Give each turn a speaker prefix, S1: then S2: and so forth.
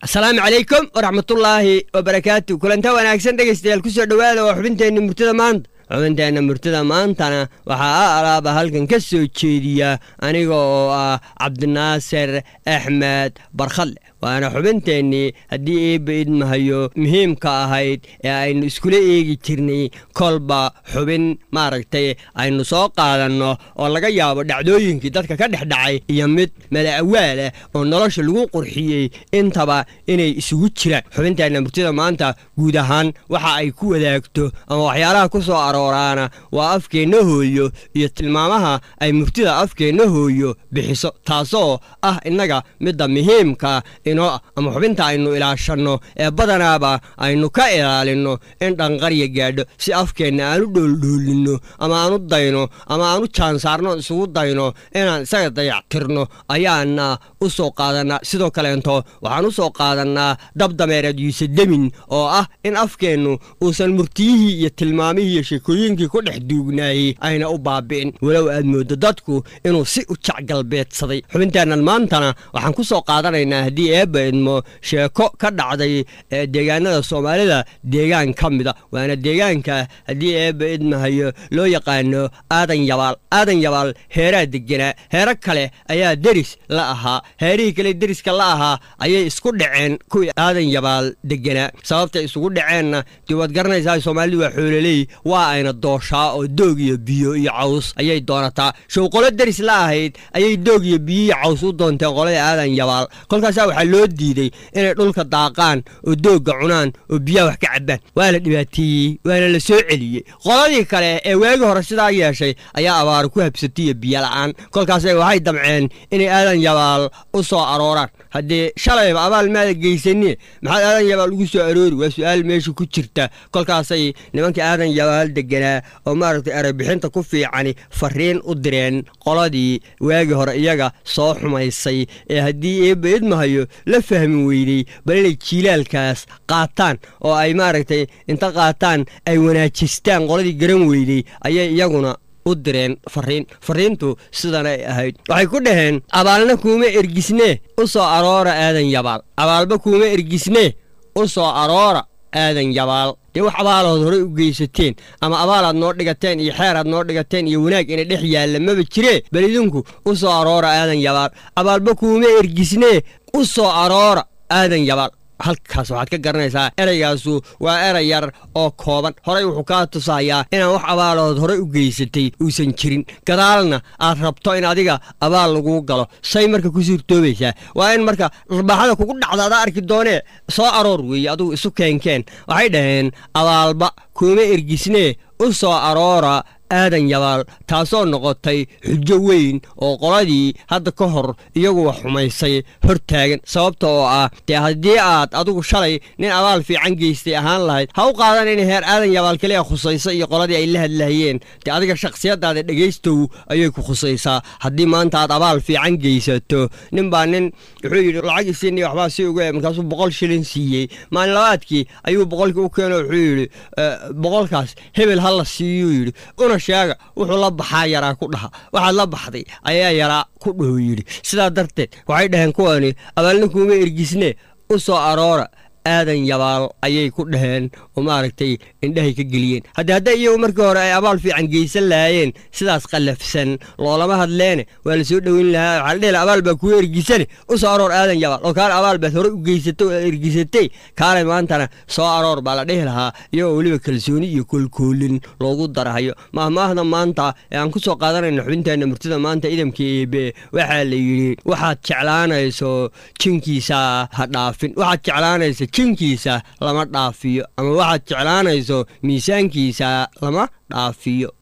S1: asalaamu calaykum waraxmatullaahi wabarakaatu kulanta wanaagsan dhegaystayaal kusoo dhowaada waa xubinteenna murtida maanta xubinteenna murtida maantana waxaa a alaaba halkan ka soo jeediya aniga oo ah cabdinaasir axmed barkhadle waana xubinteennii haddii eebba idmahayo muhiimka ahayd ee aynu iskula eegi jirnay kolba xubin maaragtay aynu soo qaadanno oo laga yaabo dhacdooyinkii dadka ka dhex dhacay iyo mid mala'awaalah oo nolosha lagu qurxiyey intaba inay isugu jiraan xubinteenna murtida maanta guud ahaan waxa ay ku wadaagto ama waxyaalaha ku soo arooraana waa afkeenna hooyo iyo tilmaamaha ay murtida afkeenna hooyo bixiso taasoo ah innaga midda muhiimka inoo ama xubinta aynu ilaashanno ee badanaaba aynu ka ilaalinno in dhanqarya gaadho si afkeenna aanu dhooldhoolinno ama aanu dayno ama aanu jaansaarno isugu dayno inaan isaga dayactirno ayaana u soo qaadannaa sidoo kaleento waxaan u soo qaadannaa dabdameereed yuusedemin oo ah in afkeennu uusan murtiyihii iyo tilmaamihii iyo sheekooyinkii ku dhex duugnaayey ayna u baabi'in walow aad mooddo dadku inuu si u jacgalbeedsaday xubinteennan maantana waxaan ku soo qaadanaynaa haddii eebba idmo sheeko ka dhacday deegaanada soomaalida deegaan ka mida waana deegaanka haddii eebba idmahayo loo yaqaano aadan yabaal aadan yabaal heeraa deganaa heero kale ayaa deris la ahaa heerihii kale deriska la ahaa ayay isku dhaceen kuwii aadan yabaal deganaa sababtay isugu dhaceenna dee waad garanaysaa soomaalidu waa xoololey waa ayna dooshaa oo doog iyo biyo iyo caws ayay doonataa show qolo deris la ahayd ayay doog iyo biyo iyo caws u doonteen qolada aadan yabaal kolkaasaa waxaa loo diiday inay dhulka daaqaan oo doogga cunaan oo biyaha wax ka cabbaan waa la dhibaateeyey waana la soo celiyey qoladii kale ee waagi hore sidaa yeeshay ayaa abaaro ku habsatiyo biyo la'aan kolkaasay waxay damceen inay aadan yabaal u soo arooraan haddii shalayba abaal maada geysanie maxaad aadan yabaal ugu soo aroori waa su-aal meesha ku jirta kolkaasay nimankii aadan yabaal deganaa oo maaragtay erebixinta ku fiicani fariin u direen qoladii waagi hore iyaga soo xumaysay ee haddii eebba idmahayo la fahmi weydey bal inay jiilaalkaas qaataan oo ay maaragtay inta qaataan ay wanaajistaan qoladii garan weydey ayay iyaguna u direen fariin fariintu sidanay ahayd waxay ku dhaheen abaalna kuuma ergisnee u soo aroora aadan yabaal abaalba kuuma ergisnee u soo aroora aadan yabaal dee wax abaalood horey u geysateen ama abaalaad noo dhigateen iyo xeeraad noo dhigateen iyo wanaag ina dhex yaalla maba jiree bal idinku u soo aroora aadan yabaal abaalba kuuma ergisnee u soo aroora aadan yabaal halkaas waxaad ka garanaysaa ereygaasu waa erey yar oo kooban horey wuxuu kaa tusayaa inaan wax abaalood horey u geysatay uusan jirin gadaalna aad rabto in adiga abaal laguu galo say marka ku suurtoobaysaa waa in marka arbaaxada kugu dhacda adaa arki doonee soo aroor weeye adugu isu keenkeen waxay dhaheen abaalba kuuma ergisnee u soo aroora aadan yabaal taasoo noqotay xujo weyn oo qoladii hadda ka hor iyaguwa xumaysay hor taagan sababta oo ah dee haddii aad adigu shalay nin abaal fiican geystay ahaan lahayd ha u qaadan in heer aadan yabaal kaliya khusaysa iyo qoladii ay la hadlahayeen dee adiga shakhsiyadaada dhegaystow ayay ku khusaysaa haddii maanta aad abaal fiican geysato nin baa nin wuxuu yidhi lacag isiini waxbaa si uga markaasuu boqol shilin siiyey maalin labaadkii ayuu boqolkii u keeno wuxuu yidhi boqolkaas hebel ha la siiyuu yidhi una sheega wuxuu la baxaa yaraa ku dhaha waxaad la baxday ayaa yaraa ku dhaho yidhi sidaa darteed waxay dhaheen kuwani abaalna kuuma ergisne u soo aroora aadan yabaal ayay ku dhaheen oo maaragtay indhahay ka geliyeen haddii hadday iyagu markii hore ay abaal fiican geysan lahaayeen sidaas qallafsan loolama hadleene waa la soo dhoweyn lahaa waxaa la dhihi laha abaal baa kuwa ergisane u soo aroor aadan yabaal oo kaale abaal baad horey u geysatay oo ergisatay kaalay maantana soo aroor baa la dhihi lahaa iyagoo weliba kalsooni iyo koolkoolin loogu darahayo mahmaahda maanta ee aan ku soo qaadanayna xubinteenna murtida maanta idamka eebe waxaa la yidhi waxaad jeclaanayso jinkiisa ha dhaafin waxaad jeclaanaysa jinkiisa lama dhaafiyo ama waxaad jeclaanayso miisaankiisa lama dhaafiyo